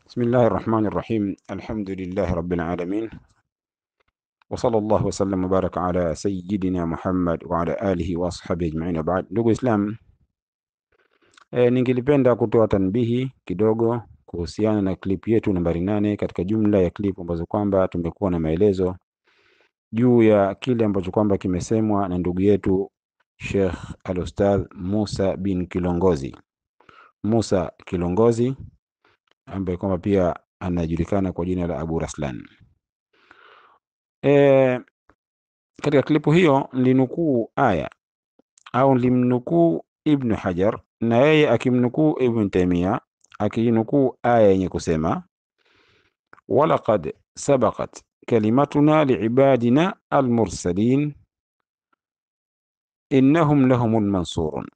بسم الله الرحمن الرحيم الحمد لله رب العالمين وصلى الله وسلم وبارك على سيدنا Muhammad wa ala alihi wa ashabihi ajma'in baad. Ndugu Islam, e, ningelipenda kutoa tanbihi kidogo kuhusiana na clip yetu nambari nane katika jumla ya clip ambazo kwamba tumekuwa na maelezo juu ya kile ambacho kwamba kimesemwa na ndugu yetu Sheikh Al-Ustadh Musa bin Kilongozi, Musa Kilongozi ambaye kwamba pia anajulikana kwa jina la Abu Raslan. E, katika klipu hiyo nilinukuu aya au nilimnukuu Ibnu Hajar na yeye akimnukuu Ibn Taimia akinukuu aya yenye kusema walaqad sabaqat kalimatuna liibadina almursalin innahum lahumul mansurun,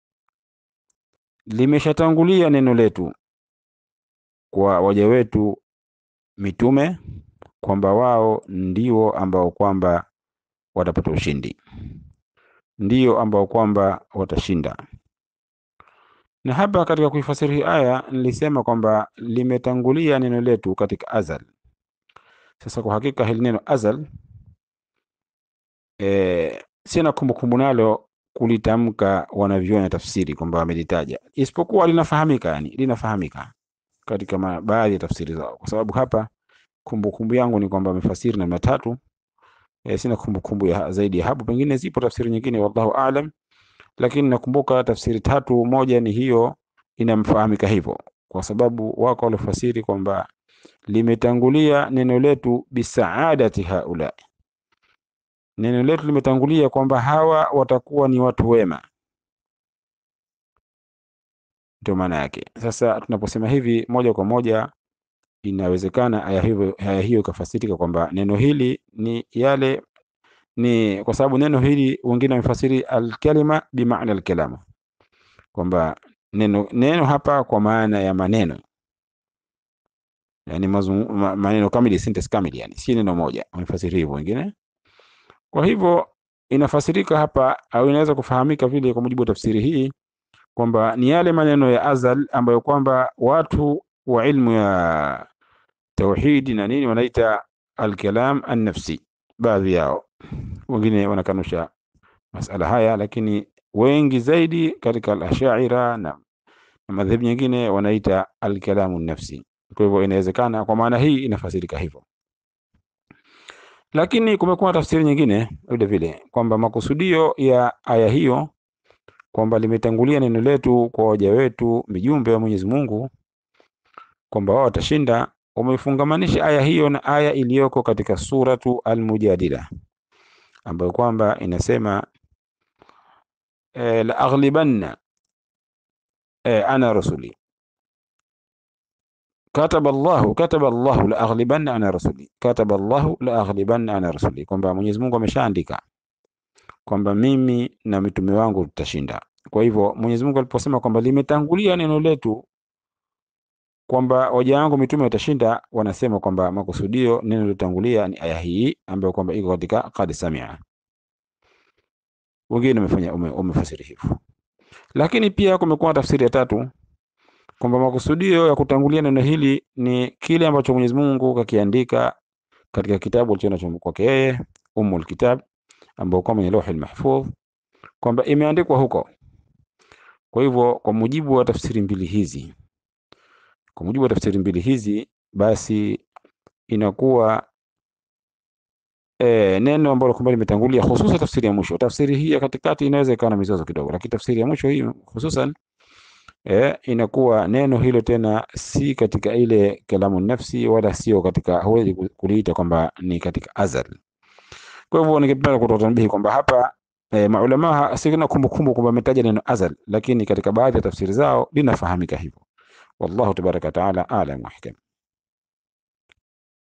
limeshatangulia neno letu kwa waja wetu mitume kwamba wao ndio ambao kwamba watapata ushindi, ndio ambao kwamba watashinda. Na hapa katika kuifasiri hii aya nilisema kwamba limetangulia neno letu katika azal. Sasa kwa hakika hili neno azal e, sina kumbukumbu nalo kulitamka wanavyona tafsiri kwamba wamelitaja, isipokuwa linafahamika, yani linafahamika katika baadhi ya tafsiri zao, kwa sababu hapa kumbukumbu yangu ni kwamba amefasiri namna tatu. E, sina kumbukumbu ya zaidi ya hapo, pengine zipo tafsiri nyingine, wallahu aalam, lakini nakumbuka tafsiri tatu. Moja ni hiyo inamfahamika hivyo, kwa sababu wako waliofasiri kwamba limetangulia neno letu bisaadati haula, neno letu limetangulia kwamba hawa watakuwa ni watu wema, ndio maana yake. Sasa tunaposema hivi moja kwa moja inawezekana aya hiyo aya hiyo ikafasirika kwamba neno hili ni yale ni kwa sababu neno hili wengine wamefasiri alkalima bimaana alkalama, kwamba neno neno hapa kwa maana ya maneno, yani mazungu, ma, maneno kamili, sentence kamili, yani si neno moja, wamefasiri hivyo wengine. Kwa hivyo inafasirika hapa au inaweza kufahamika vile kwa mujibu wa tafsiri hii kwamba ni yale maneno ya azal ambayo kwamba watu wa ilmu ya tauhidi na nini wanaita alkalam annafsi. Baadhi yao wengine wanakanusha masala haya, lakini wengi zaidi katika al-ashaira na, na madhehebu nyingine wanaita alkalamu nafsi. Kwa hivyo inawezekana kwa maana hii inafasirika hivyo, lakini kumekuwa tafsiri nyingine vile vile kwamba makusudio ya aya hiyo kwamba limetangulia neno letu kwa waja wetu mijumbe wa Mwenyezi Mungu kwamba wao watashinda. Wamefungamanisha aya hiyo na aya iliyoko katika suratu Al-Mujadila ambayo kwamba inasema e, la aghlibanna e, ana rasuli kataba Allahu kataba Allahu la aghlibanna ana rasuli kataba Allahu la aghlibanna ana rasuli, kwamba Mwenyezi Mungu ameshaandika kwamba mimi na mitume wangu tutashinda. Kwa hivyo Mwenyezi Mungu aliposema kwamba limetangulia neno letu kwamba waja wangu mitume watashinda, wanasema kwamba makusudio neno lilotangulia ni aya hii ambayo kwamba iko katika qad samia. Wengine wamefanya umefasiri hivyo, lakini pia kumekuwa tafsiri ya tatu kwamba makusudio ya kutangulia neno hili ni kile ambacho Mwenyezi Mungu kakiandika katika kitabu alichonacho kwake yeye Ummul Kitab, ambao kwa kwenye Lauhul Mahfudh kwamba imeandikwa huko. Kwa hivyo kwa mujibu wa tafsiri mbili hizi kwa mujibu wa tafsiri mbili hizi basi inakuwa e, neno ambalo kwamba limetangulia, hususan tafsiri ya mwisho. Tafsiri hii ya katikati inaweza ikawa na mizozo kidogo, lakini tafsiri ya mwisho hii hususan e, inakuwa neno hilo tena si katika ile kalamu nafsi, wala sio katika, huwezi kuliita kwamba ni katika azal. Kwa hivyo ningependa kutoa tanbihi kwamba hapa e, maulama sina kumbukumbu kwamba ametaja neno azal, lakini katika baadhi ya tafsiri zao linafahamika hivyo. Wallahu tabaraka wataala alam wa hikam.